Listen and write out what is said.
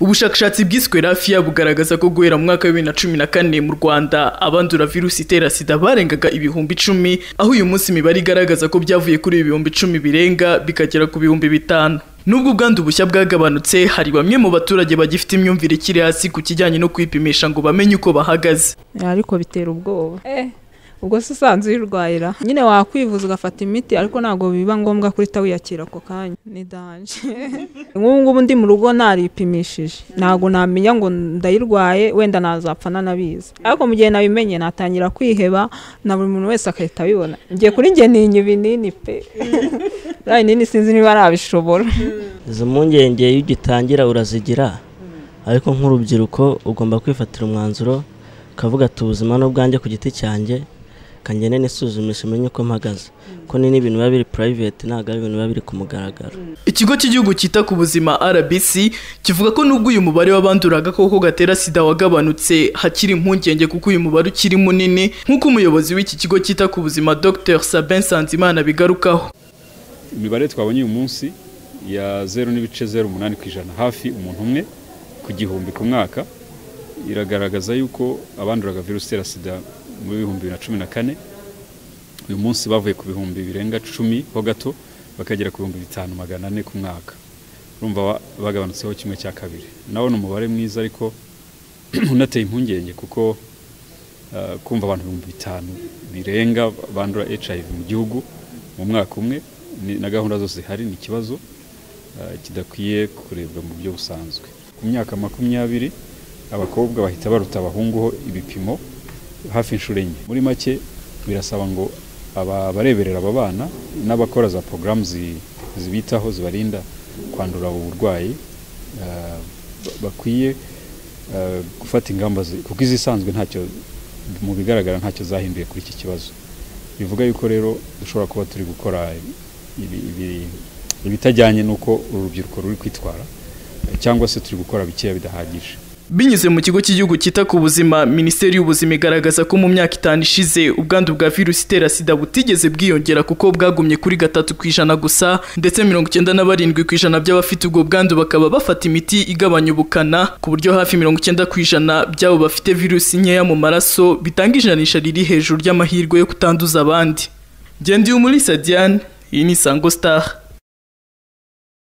ubushakashatsi bwiswe rafiya bugaragaza ko guhera mu mwaka wa bibiri na cumi na kane mu rwanda abandura virusi itera sida barengaga ibihumbi icumi aho uyu munsi imibare igaragaza ko byavuye kuri ibihumbi icumi birenga bikagera ku bihumbi bitanu nubwo ubwandu bushya bwagabanutse hari bamwe mu baturage bagifite imyumvire ikiri hasi ku kijyanye no kwipimisha ngo bamenye uko bahagaze ariko bitera ubwoba ubwo se usanzwe uyirwayira nyine wakwivuza ugafata imiti ariko ntabwo biba ngombwa guhita wiyakira ako kanya ni danje nk'ubu ngubu ndi mu rugo naripimishije ntabwo namenya ngo ndayirwaye wenda nazapfa nanabizi ariko mu gihe nabimenye natangira kwiheba na buri muntu wese agahita abibona ngiye kuri njye ninya ibinini pe biriya binini sinzi niba nabishobora izo mpungenge iyo ugitangira urazigira ariko nk'urubyiruko ugomba kwifatira umwanzuro ukavuga ati ubuzima n'ubwanjye ku giti cyanjye kangene n'isuzumisha umenye uko mpagaze ko ni n'ibintu biba biri private ntabwo ari ibintu biba biri ku mugaragaro ikigo cy'igihugu cyita ku buzima rbc kivuga ko nubwo uyu mubare w'abandura agakoko gatera sida wagabanutse hakiri impungenge kuko uyu mubare ukiri munini nk'uko umuyobozi w'iki kigo cyita ku buzima dr sabin sanzimana bigarukaho imibare twabonye uyu munsi ya zeru n'ibice zeru umunani ku ijana hafi umuntu umwe ku gihumbi ku mwaka iragaragaza yuko abanduraga virusi itera sida muri bihumbi bibiri na cumi na kane uyu munsi bavuye ku bihumbi birenga cumi ho gato bakagera ku bihumbi bitanu magana ane ku mwaka urumva bagabanutseho kimwe cya kabiri nawo ni umubare mwiza ariko unateye impungenge kuko kumva abantu ibihumbi bitanu birenga bandura hiv mu gihugu mu mwaka umwe na gahunda zose zihari ni ikibazo kidakwiye kurebwa mu buryo busanzwe ku myaka makumyabiri abakobwa bahita baruta abahunguho ibipimo hafi inshuro enye muri make birasaba ngo abareberera aba bana n'abakora za porogaramu zibitaho zibarinda kwandura ubu burwayi bakwiye gufata ingamba kuko izisanzwe ntacyo mu bigaragara ntacyo zahinduye kuri iki kibazo bivuga yuko rero dushobora kuba turi gukora ibitajyanye n'uko uru rubyiruko ruri kwitwara cyangwa se turi gukora bikeya bidahagije binyuze mu kigo cy'igihugu cyita ku buzima minisiteri y'ubuzima igaragaza ko mu myaka itanu ishize ubwandu bwa virusi itera sida butigeze bwiyongera kuko bwagumye kuri gatatu ku ijana gusa ndetse mirongo icyenda na barindwi ku ijana by'abafite ubwo bwandu bakaba bafata imiti igabanya ubukana ku buryo hafi mirongo icyenda ku ijana by'abo bafite virusi nkeya mu maraso bitanga ijanisha riri hejuru ry'amahirwe yo kutanduza abandi ngendeye muri sadiane iyi ni isango star